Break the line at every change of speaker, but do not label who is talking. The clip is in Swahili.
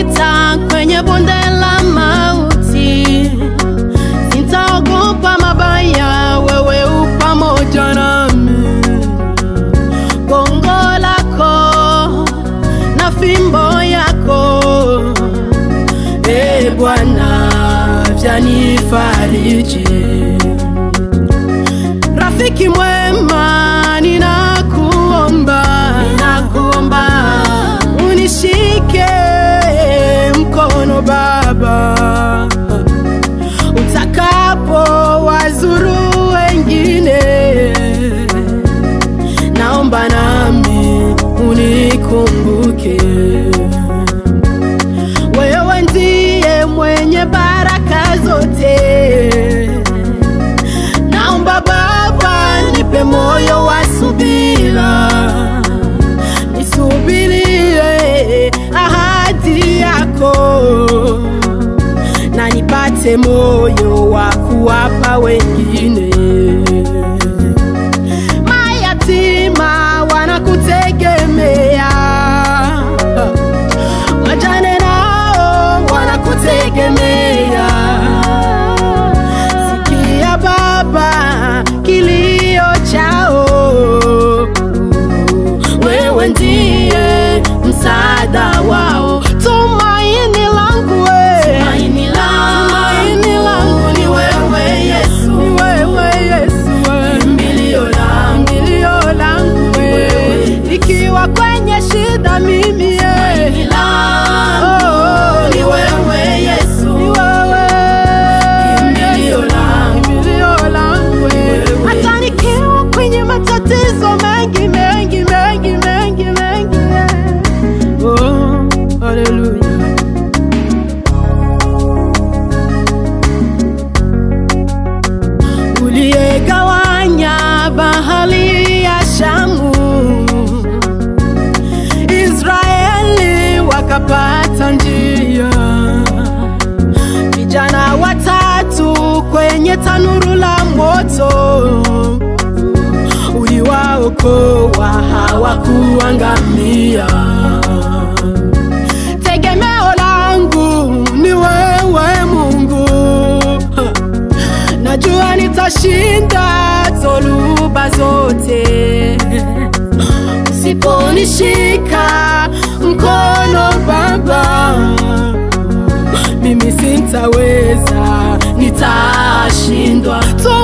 nijapopita kwenye bonde la mauti, sitaogopa mabaya, wewe u pamoja nami. Gongo lako na fimbo yako, e Bwana, vyanifariji. Rafiki mwema, ninakuomba, ninakuomba unishike mkono Baba, utakapo wazuru wengine, naomba nami unikumbuke. Wewe ndiye mwenye baraka zote, naomba Baba nipe moyo wa subira, nisubirie ahadi yako na nipate moyo wa kuwapa wengine. Mayatima wanakutegemea, wajane nao wanakutegemea. Sikia Baba kilio chao, wewe ndiye msaada wao, tumaini langu we. Tumaini langu ni wewe Yesu, ni wewe Yesu, we. kimbilio langu, kimbilio langu we. ikiwa kwenye shida mimi ye. Oh, ni wewe Yesu, ni wewe kimbilio langu, kimbilio langu we. hata nikiwa kwenye matatizo mengi mengi mengi mengi mengi yeah. Oh, hallelujah. uliyegawanya bahari ya Shamu, Israeli wakapata njia, vijana watatu kwenye tanuru la moto, uliwaokoa hawakuangamia. Tegemeo langu ni wewe Mungu, najua nitashinda dhoruba zote usiponishika mkono Baba, mimi sintaweza, nitashindwa. Tu